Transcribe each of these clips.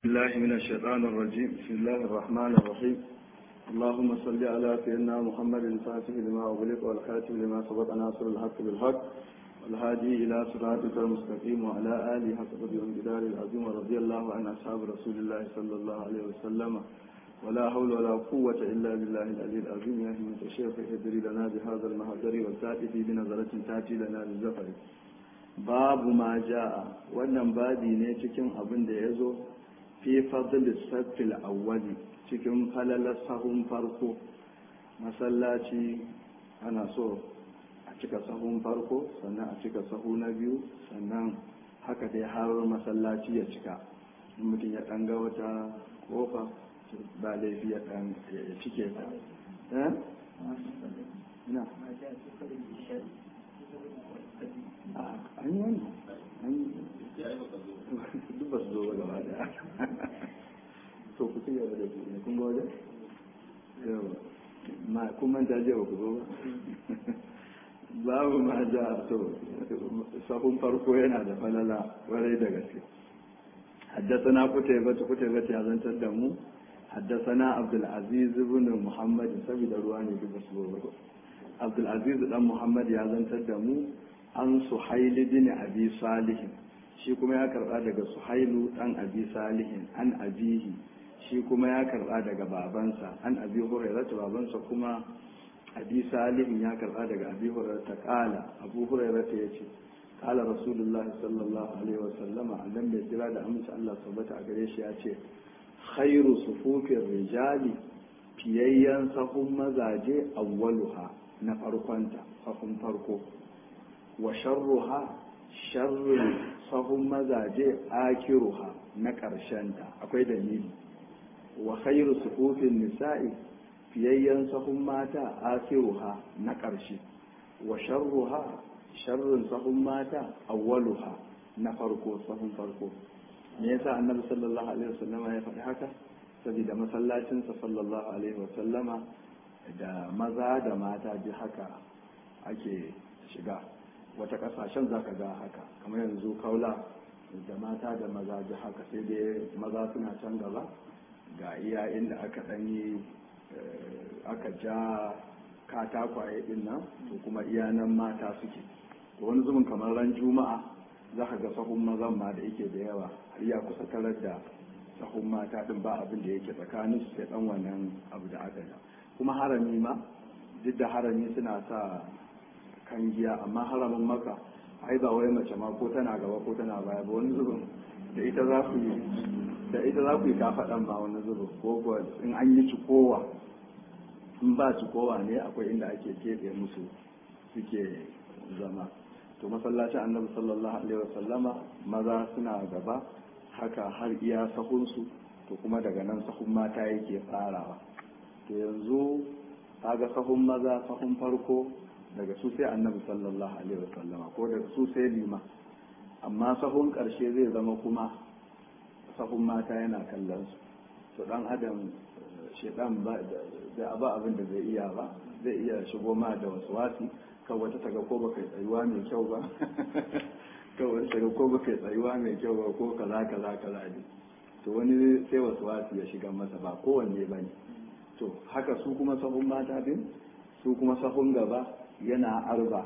الله من الشيطان الرجيم بسم الله الرحمن الرحيم اللهم صل على سيدنا محمد الفاتح لما أغلق والخاتم لما سبق ناصر الحق بالحق والهادي إلى صراطك المستقيم وعلى آله حق قدر الجدار العظيم ورضي الله عن أصحاب رسول الله صلى الله عليه وسلم ولا حول ولا قوة إلا بالله العلي العظيم يا همة الشيخ ادري لنا بهذا المهدر والتأتي بنظرة تأتي لنا بالزفر باب ما جاء wannan babi ne cikin abin da ya zo fi fadlis saffil awwali cikin falalar sahun farko masallaci ana so a cika sahun farko sannan a cika sahu na biyu sannan haka dai har masallaci ya cika in mutum ya ɗan ga wata kofa ba laifi ya ɗan ya cike ta eh na an yi wani an yi duk ba su zo ba gaba daya to ku ci gaba da ku ne kun ga wajen yawa ma kun manta je ba ku zo ba babu ma ja to sahun farko yana da falala warai da gaske حدثنا قتيبة قتيبة يا زنت الدمو حدثنا عبد العزيز بن محمد سبيل رواني بمسبوع عبد العزيز بن محمد يا زنت الدمو عن سحيل بن أبي صالح shi kuma ya karba daga suhailu dan abi salihin an abihi shi kuma ya karba daga babansa an abi hurairah babansa kuma abi salihin ya karba daga abi hurairah ta kala abu hurairah ta yace kala rasulullah sallallahu alaihi wasallam annan mai jira da amince Allah tabbata a gare shi ya ce khairu sufufin rijali fiyayyen sahun mazaje awwaluha na farkonta sahun farko wa sharruha sharrin sahun mazaje akiruha na ƙarshenta akwai dalili wa khairu sufufin nisa'i fiyayyen sahun mata akiruha na ƙarshe wa sharruha sharrin sahun mata awwaluha na farko sahun farko me yasa annabi sallallahu alaihi wasallama ya faɗi haka saboda masallacinsa sallallahu alaihi wasallama da maza da mata ji haka ake shiga wata kasashen za ka ga haka kamar yanzu kaula da mata da maza ji haka sai dai maza suna can gaba ga iya inda aka ɗanyi aka ja katakwaye din nan to kuma iya nan mata suke to wani zumin kamar ran juma'a za ka ga sahun mazan ma da yake da yawa har ya kusa tarar da sahun mata din ba abin da yake tsakanin su sai dan wannan abu da aka ja kuma harami ma duk da harami suna sa kan giya amma haramin maka ai ba wai mace ma ko tana gaba ko tana baya ba wani zubin da ita za ku yi da ita za ku yi kafaɗan ba wani zubin ko in an yi cikowa in ba cikowa ne akwai inda ake keɓe musu suke zama to masallacin annabi sallallahu alaihi wasallama maza suna gaba haka har iya sahunsu to kuma daga nan sahun mata yake farawa to yanzu kaga sahun maza sahun farko daga su sai annabi sallallahu alaihi wasallama ko daga su sai lima amma sahun karshe zai zama kuma sahun mata yana kallon su to dan adam shedan ba da ba abin da zai iya ba zai iya shigo ma da wasu wasi kan wata taga ko baka tsayuwa mai kyau ba kan wata taga ko baka tsayuwa mai kyau ba ko kaza kaza kaza ne to wani sai wasu wasi ya shiga masa ba kowanne bane to haka su kuma sahun mata din su kuma sahun gaba yana arba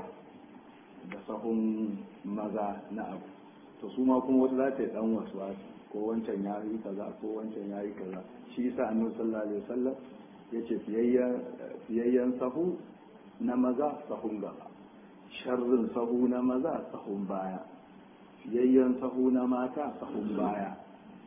da sahun maza na abu to su ma kuma wata za ta yi dan wasu wasu ko wancan ya yi kaza ko wancan ya yi kaza shi yasa annabi sallallahu alaihi wasallam yace fiyayyen sahu na maza sahun gaba sharrin sahu na maza sahun baya fiyayyen sahu na mata sahun baya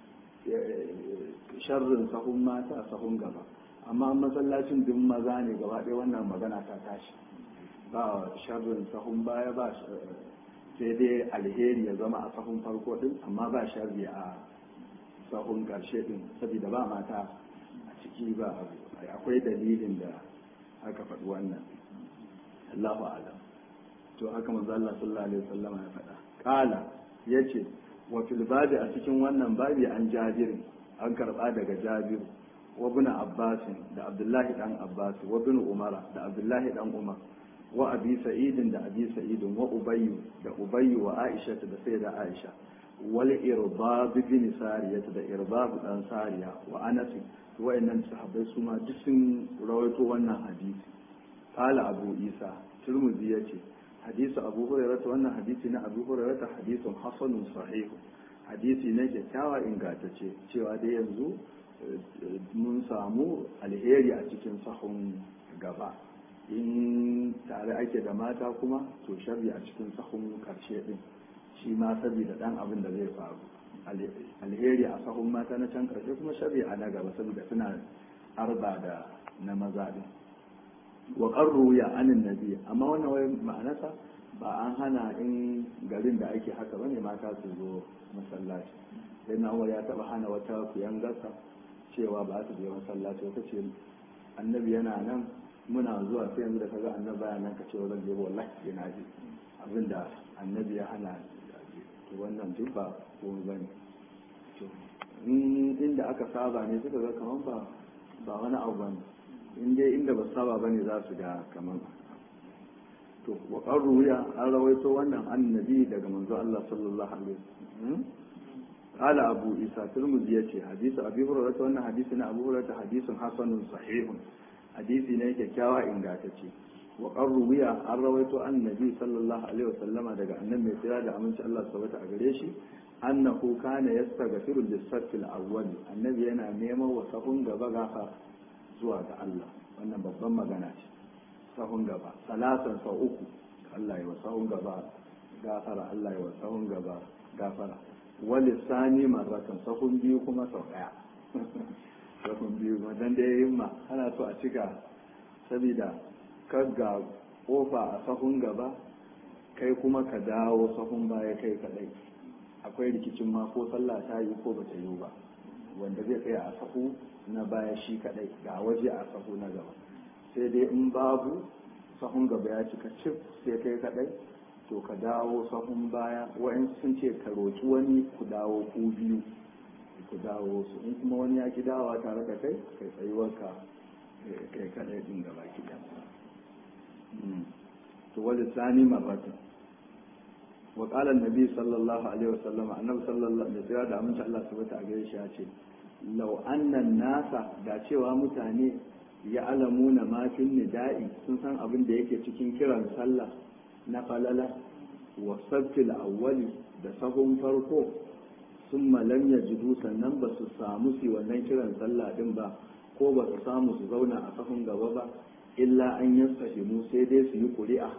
sharrin sahun mata sahun gaba amma masallacin duk maza ne gaba ɗaya wannan magana ta tashi ba sharrin sahun baya ba sai dai alheri ya zama a sahun farko din amma ba sharri a sahun karshe din saboda ba mata a ciki ba akwai dalilin da aka faɗi wannan Allahu alam to haka manzo Allah sallallahu alaihi wasallam ya faɗa qala yace wa fil babi a cikin wannan babi an jabir an karba daga jabir wa ibn abbas da abdullahi dan abbas wa ibn umara da abdullahi dan umar wa abi sa'idin da abi sa'idin wa ubayyu da ubayyu wa aisha da sayyida aisha wal irbab bin sariya da irbab dan sariya wa anas wa'annan sahabbai su ma duk sun rawaito wannan hadisi qala abu isa turmuzi yace hadisu abu hurairah wannan hadisi na abu hurairah hadisun hasanun sahih hadisi ne kyakkyawa ingantacce cewa dai yanzu mun samu alheri a cikin sahun gaba in tare ake da mata kuma to sharri a cikin sahun karshe din shi ma saboda dan abin da zai faru alheri a sahun mata na can karshe kuma sharri a na gaba saboda suna arba da na maza din wa qarru ya anin nabi amma wannan wai ma'anarsa ba an hana in garin da ake haka bane mata su zo masallaci sai na ya taba hana wata kuyan gasa cewa ba su je masallaci wata ce annabi yana nan muna zuwa sai yanzu da kaga annabi baya nan ka ce zan je wallahi sai na je abinda annabi ya hana to wannan duk ba ko bane to inda aka saba ne suka ga kaman ba ba wani abu bane in dai inda ba saba bane za su ga kaman to wa qarruya an rawaito wannan annabi daga manzo Allah sallallahu alaihi wasallam قال أبو إيسى ترمذي يتي حديث أبي هريرة وأن حديثنا أبو هريرة حديث حسن صحيح حديث نيك كاوا إن قاتتي وقال روي عن رويت عن النبي صلى الله عليه وسلم دقى النبي سيادة أمن شاء الله سبت أقريشي أنه كان يستغفر للصف الأول النبي أنا نيمة وصفن قبا غافا زوا الله وأن babban magana ce sahun gaba salatan sau uku Allah ya wa sahun gaba gafara Allah ya wa sahun gaba gafara wani sani marratan sahun biyu kuma sau daya sahun biyu madan da ya yi ma ana so a cika saboda ga kofa a sahun gaba kai kuma ka dawo sahun baya kai kadai akwai rikicin ma ko sallah ta yi ko bata yi ba wanda zai tsaya a sahu na baya shi kadai ga waje a sahu na gaba sai dai in babu sahun gaba ya cika cif sai kai kadai to ka dawo sahun baya wa'in sun ce ka roƙi wani ku dawo ku biyu ku dawo su in kuma wani ya ki dawa tare da kai kai tsayuwarka kai kaɗai ɗin gaba ki to wani sani marratan wa qala annabi sallallahu alaihi wasallam annabi sallallahu alaihi wasallam da amince Allah subhanahu wa ta'ala ya ce law anna nasa da cewa mutane ya alamuna ma fin nida'i sun san abin da yake cikin kiran sallah na falala wa sabtil awwali da sahun farko sun malam ya jidu sannan ba su samu su wannan kiran sallah din ba ko ba su samu su zauna a sahun gaba ba illa an yi fahimu sai dai su yi ƙuri'a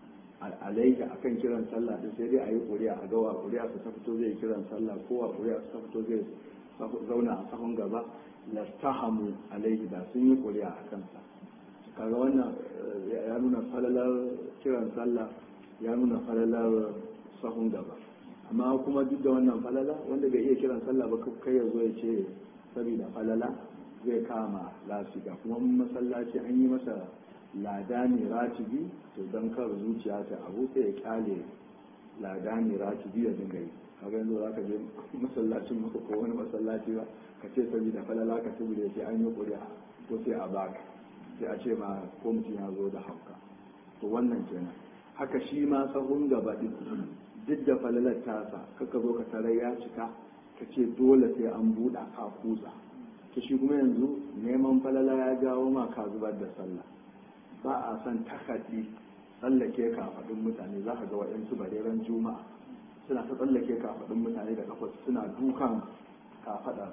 alaika akan kiran sallah din sai dai a yi ƙuri'a a gawa ƙuri'a su ta fito zai kiran sallah ko wa ƙuri'a su ta fito zai zauna a sahun gaba lastahamu alaihi da sun yi ƙuri'a a kansa kaga wannan ya nuna falalar kiran sallah ya nuna falalar sahun gaba amma kuma duk da wannan falala wanda bai iya kiran sallah ba kai ya zo ya ce saboda falala zai kama lafiya kuma masallaci an yi masa ladani ratibi to don kar zuciya ta abu sai ya kyale ladani ratibi ya dinga yi kaga yanzu za ka je masallacin maka ko wani masallaci ba ka ce saboda falala ka tubule sai an yi ƙuri'a ko sai a baka sai a ce ma ko mutum ya zo da hauka to wannan kenan haka shi ma sahun gaba din duk da falalar tasa kaka zo ka tarar ya cika ka ce dole sai an buɗa ka kusa to shi kuma yanzu neman falala ya jawo ma ka zubar da sallah ba a son takaddi tsallake kafaɗin mutane za ka ga waɗansu bareren juma'a suna ta tsallake kafaɗin mutane da kafa suna dukan kafaɗa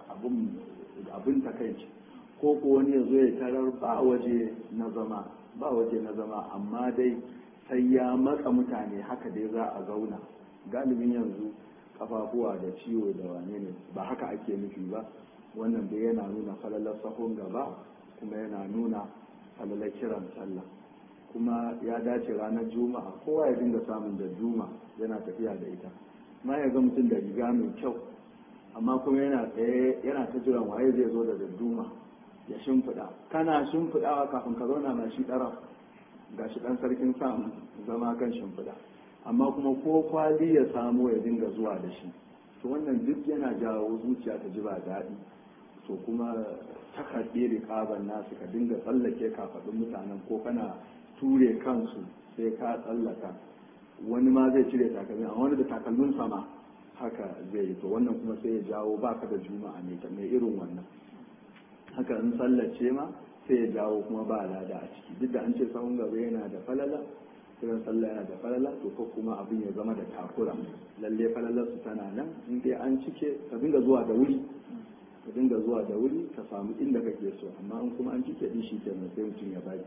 abin takaici ko ko wani ya zo ya tarar ba waje na zama ba waje na zama amma dai sai ya matsa mutane haka dai za a zauna galibin yanzu kafafuwa da ciwo da wane ne ba haka ake nufi ba wannan dai yana nuna falalar sahun gaba kuma yana nuna falalar kiran sallah kuma ya dace ranar juma'a kowa ya dinga samun da juma yana tafiya da ita ma ya ga mutum da riga mai kyau amma kuma yana tsaye yana ta jiran waye zai zo da dadduma ya shimfiɗa kana shimfiɗawa kafin ka zauna na shi ɗara ga shi ɗan sarkin samu zama kan shimfiɗa amma kuma ko kwali ya samu ya dinga zuwa da shi to wannan duk yana jawo zuciya ta ji ba daɗi to kuma takarɗe riƙaban nasu ka dinga tsallake kafaɗin mutanen ko kana ture kansu sai ka tsallaka wani ma zai cire takalmi amma wani da takalmin sama haka zai yi to wannan kuma sai ya jawo baka da juma'a mai irin wannan haka in sallace ma sai ya jawo kuma ba lada a ciki duk da an ce sahun gaba yana da falala kiran sallah yana da falala to ko kuma abin ya zama da takura lalle falalar su tana nan in dai an cike ka dinga zuwa da wuri ka dinga zuwa da wuri ka samu inda kake so amma in kuma an cike din shi kenan sai mutum ya bari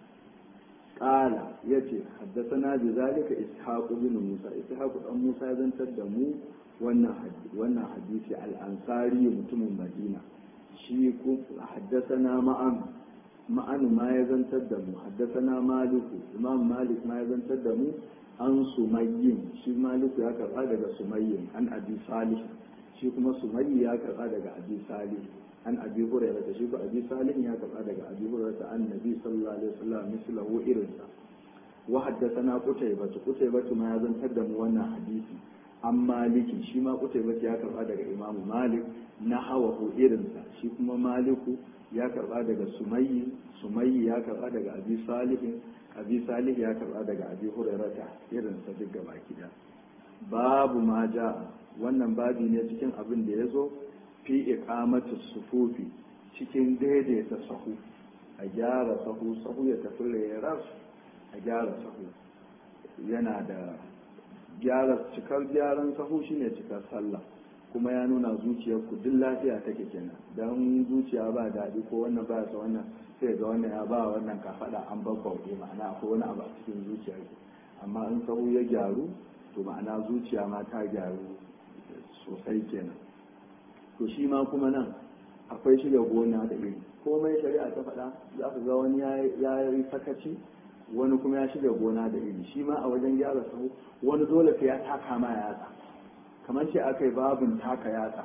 qala yace haddathana bi zalika ishaq bin musa ishaq dan musa ya zantar da mu wannan hadisi wannan hadisi al-ansari mutumin madina shi ko haddathana ma'an ma'an ma ya zantar da mu haddathana maliku imam malik ma ya zantar da mu an sumayyin shi maliku ya karba daga sumayyin an abi salih shi kuma sumayyi ya karba daga abi salih an abi hurairah da shi ko abi salih ya karba daga abi hurairah ta annabi sallallahu alaihi wasallam mislahu irinsa wa haddathana qutaybah qutaybah ma ya zantar da mu wannan hadisi an maliki shi ma qutaybah ya karba daga imamu malik na hawahu irinsa shi kuma maliku ya karba daga sumayyi sumayyi ya karba daga abi salihin abi salih ya karba daga abi hurairata irinsa duk gaba kida babu ma ja wannan babi ne cikin abin da ya zo fi iqamatu sufufi cikin daidaita sahu a gyara sahu sahu ya tafi reras a gyara sahu yana da gyara cikar gyaran sahu shine cikar sallah kuma ya nuna zuciyar ku duk lafiya take kenan dan zuciya ba daɗi ko wannan ba sa wannan sai ga wannan ya ba wannan ka faɗa an babbauɗe ma'ana akwai wani abu a cikin zuciyar ku amma in sahu ya gyaru to ma'ana zuciya ma ta gyaru sosai kenan to shi ma kuma nan akwai shiga gona da iri komai shari'a ta faɗa za ku ga wani ya yi sakaci wani kuma ya shiga gona da iri shi ma a wajen gyara sahu wani dole sai ya taka ma yatsa kamar ce aka yi babin taka yatsa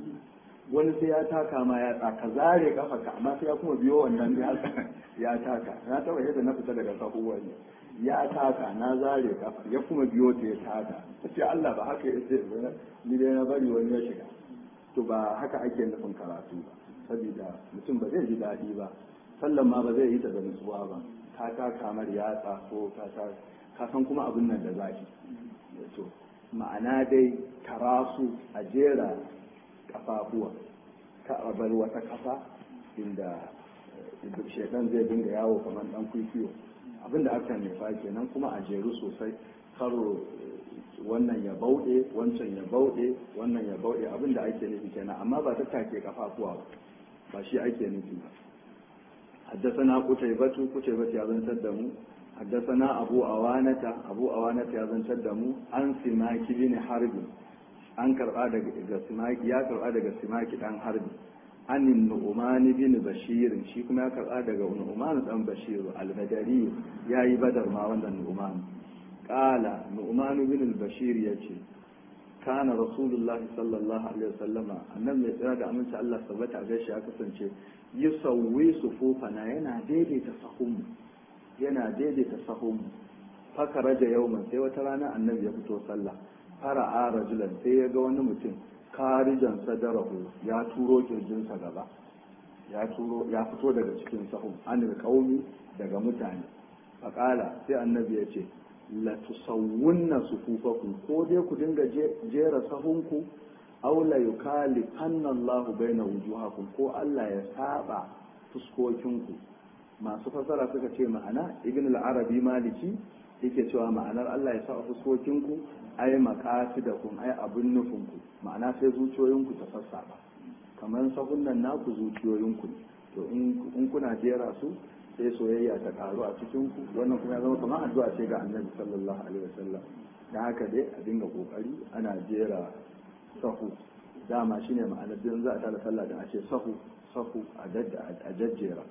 wani sai ya taka ma yatsa ka zare kafa ka amma sai ya kuma biyo wannan yatsa ya taka na taba yadda na fita daga sahu wani ya taka na zare kafa ya kuma biyo ta ya taka ce Allah ba haka ya ce ni dai na bari wani ya shiga to ba haka ake nufin karatu ba saboda mutum ba zai ji daɗi ba sallan ma ba zai yi ta da nutsuwa ba ka ta kamar yatsa ko ka ta ka san kuma abin nan da zaki to ma'ana dai karasu a jera kafafuwa ka a bar wata kafa inda shaidan zai dinga yawo kamar dan kwikwiyo abinda aka nufa kenan kuma a jeru sosai karo wannan ya bauɗe wancan ya bauɗe wannan ya bauɗe abin da ake nufi kenan amma ba ta take kafafuwa ba ba shi ake nufi ba حدثنا قتيبة قتيبة يا زن تدمو حدثنا أبو أوانة أبو أوانة يا زن تدمو عن سماك بن حرب an karɓa daga simaki ya karɓa daga simaki ɗan harbi an nu'uman bin bashir shi kuma ya karɓa daga nu'uman ɗan bashir al-badari ya yi badar ma wannan nu'uman qala nu'uman bin bashir ya ce kana rasulullahi sallallahu alaihi wasallama annan mai tsira da aminci Allah sabata a gaishe ya kasance yusawwi sufufana yana daidaita sahun yana daidaita sahun fakara da yauman sai wata rana annabi ya fito sallah fara'a rajulan sai ya ga wani mutum karijan sadarahu ya turo kirjinsa gaba ya turo ya fito daga cikin sahun anil qaumi daga mutane faqala sai annabi ya ce la tusawwunna sufufakum ko dai ku dinga jera sahunku aw la yukalifanna Allah baina wujuhakum ko Allah ya saba fuskokinku masu fasara suka ce ma'ana ibn al-arabi maliki yake cewa ma'anar Allah ya saba fuskokinku ai maqasidakum ai abun nufinku ma'ana sai zuciyoyinku ta sassaba kamar sahunnan naku zuciyoyinku ne to in kuna jera su sai soyayya ta karu a cikin ku wannan kuma ya zama kamar addu'a ce ga annabi sallallahu alaihi wasallam dan haka dai a dinga kokari ana jera sahu dama shine ma'anar din za a tada sallah da a ce sahu sahu a jajjera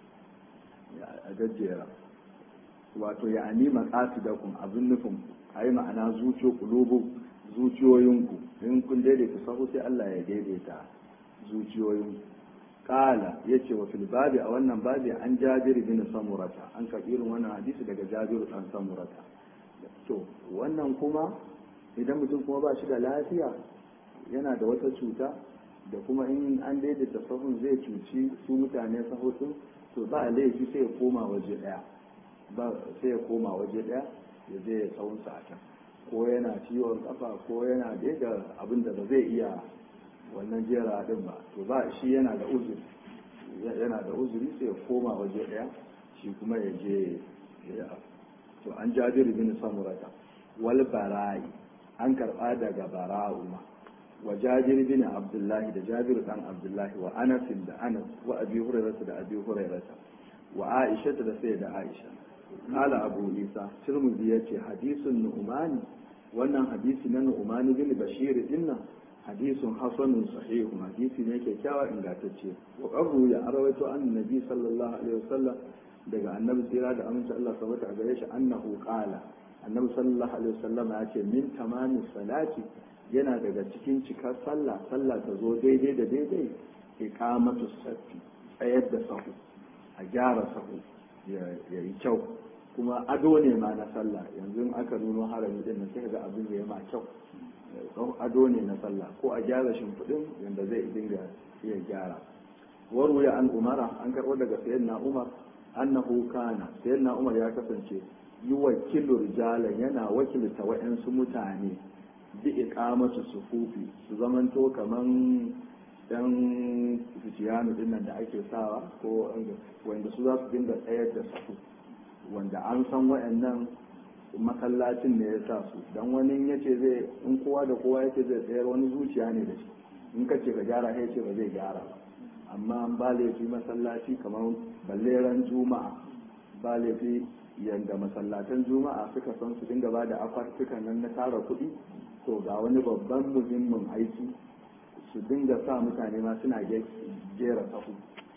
a jajjera wato ya ani maqasidakum abin nufin ayi ma'ana zuciyo kulubu zuciyoyinku in kun daidaita sahu sai Allah ya daidaita zuciyoyinku kala ya ce wa fil babi a wannan babi an jabir bin samurata an karɓi irin wannan hadisi daga jabir dan samurata to wannan kuma idan mutum kuma ba shi da lafiya yana da wata cuta da kuma in an daidaita sahun zai cuci su mutane sahutun to ba laifi sai ya koma waje daya ba sai ya koma waje daya ya je ya tsawon sa a can ko yana ciwon kafa ko yana da abin da ba zai iya wannan jera din ba to ba shi yana da uzuri yana da uzuri sai ya koma waje daya shi kuma ya je ya to an jabir bin samurata wal bara'i an karba daga bara'u ma wa jabir bin abdullahi da jabir dan abdullahi wa anas da anas wa abi hurairah da abi hurairah wa aisha da sai da aisha kala abu isa tirmidhi yace hadisun nu'mani wannan hadisi na nu'mani bin bashir dinnan hadisun hasanun sahihun hadisi ne kyakkyawa ingantacce wa qarru ya arawaito annabi sallallahu alaihi wasallam daga annabi tsira da aminci Allah sabata a gare shi annahu qala annabi sallallahu alaihi wasallam ya ce min tamami salati yana daga cikin cikar sallah sallah ta zo daidai da daidai iqamatu safi tsayar da sahu a gyara sahu ya yi kyau kuma ado ne ma na sallah yanzu aka nuno harami din nan sai ga abin da ya ma kyau ado ne na sallah ko a gyara shimfiɗin yadda zai dinga iya gyara waruya an umara an karɓo daga sayyidina umar annahu kana sayyidina umar ya kasance yi wakilu rijalan yana wakilta wa'yansu mutane bi iqamatu sufufi su zamanto kaman dan fitiyanu din nan da ake sawa ko wanda su za su dinga tsayar da safu wanda an san wa'annan masallacin ne ya sa su dan wani ya ce zai in kowa da kowa ya ce zai tsayar wani zuciya ne da shi in ka ce ka gyara ya ce ba zai gyara ba amma ba laifi masallaci kamar balleran juma'a ba laifi yadda masallatan juma'a suka san su dinga ba da akwatukan nan na tara kuɗi to ga wani babban muhimmin aiki su dinga sa mutane ma suna jera sahu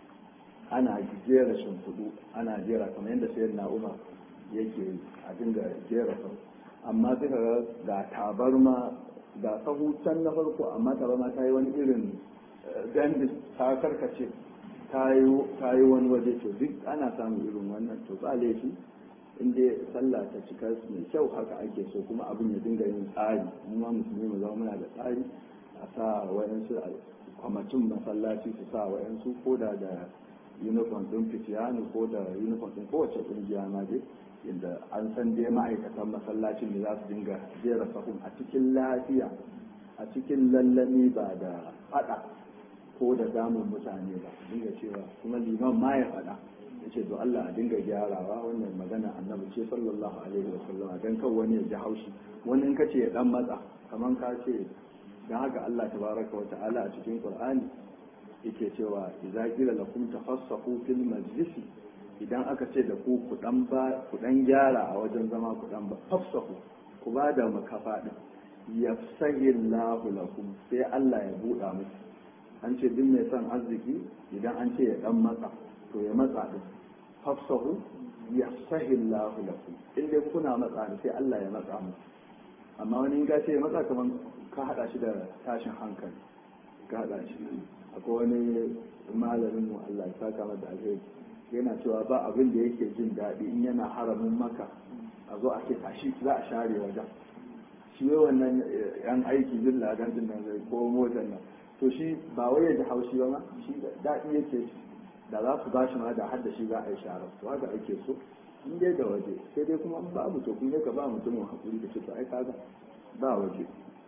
ana jera shimfiɗu ana jera kamar yadda sayar na umar yake a dinga jera sahu amma suka ga ga tabarma ga sahu can na farko amma tabarma ta yi wani irin dandis ta karkace ta yi wani waje to duk ana samun irin wannan to ba laifi in dai sallah ta cika mai kyau haka ake so kuma abin ya dinga yin tsari mu ma musulmi mu zama muna da tsari a sa wayansu a kwamacin masallaci su sa wayansu ko da da uniform din fitiyanu ko da uniform din kowace kungiya ma dai inda an san dai ma'aikatan masallacin ne za su dinga jera sahun a cikin lafiya a cikin lallami ba da fada ko da damun mutane ba dinga cewa kuma liman ma ya fada ya ce to Allah a dinga gyarawa wannan magana annabi ce sallallahu alaihi wa sallam dan kan wani ya ji haushi wani in ka ce ya dan matsa kaman ka ce dan haka Allah tabaraka wa ta'ala a cikin Qur'ani yake cewa idza qila lakum tafassahu fil majlisi idan aka ce da ku ku dan ba ku dan gyara a wajen zama ku dan ba fafsahu ku ba da makafa din yafsahillahu lakum sai Allah ya buɗa muku an ce duk mai son arziki idan an ce ya dan matsa to ya matsa din fafsahu yafsahillahu lakum in dai kuna matsa ne sai Allah ya matsa muku amma wani in ka ce ya matsa kaman ka hada shi da tashin hankali ka hada shi akwai wani malamin mu Allah ya saka masa alheri yana cewa ba abin da yake jin daɗi in yana haramin maka a zo a ce tashi za a share wajen shi wai wannan yan aiki jin ladan din nan zai ko motar nan to shi ba wai ya ji haushi ba ma shi daɗi yake da za su bashi ma da har da shi za a yi shara to haka ake so in dai da waje sai dai kuma in babu to kun ka ba mutumin hakuri da ce to ai kaga ba waje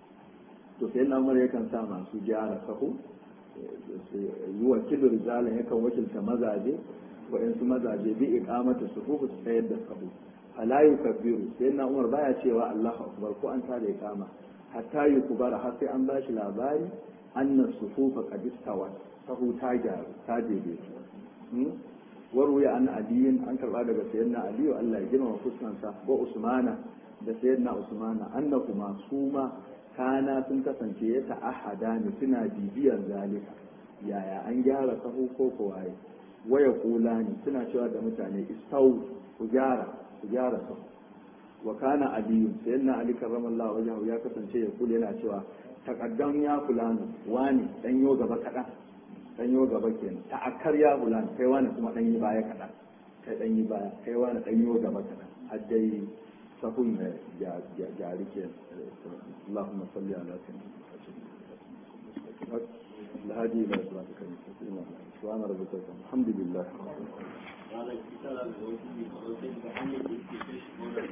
to sai na mura yakan sa masu gyara sahu yi wakilin rijalin yakan wakilta mazaje waɗansu mazaje bi iqamata sufufu su tsayar da sahu fala yukabbiru sai na umar baya cewa Allahu akbar ko an tada iqama hatta yukbara har sai an bashi labari anna sufufa qad istawat sahu ta gyaru ta daidaitu waruya an aliyin an karba daga sayyidina aliyu Allah ya girma fuskansa wa usmana da sayyidina usmana annahuma suma kana sun kasance ya ta'ahada ne suna bibiyar zalika yaya an gyara sahu ko kowaye waya kula ne suna cewa da mutane istau ku gyara ku gyara sahu wa kana aliyu sayyidina ali karramallahu wajhahu ya kasance ya kula yana cewa taqaddam ya fulani wani dan yo gaba kadan dan yo gaba kenan ta'akkar ya fulani kai wani kuma dan yi baya kadan kai dan yi baya kai wani dan yo gaba kadan har dai sahun ya gyari ke اللهم صل على سيدنا الهادي الى صراطك المستقيم سبحان ربك الحمد لله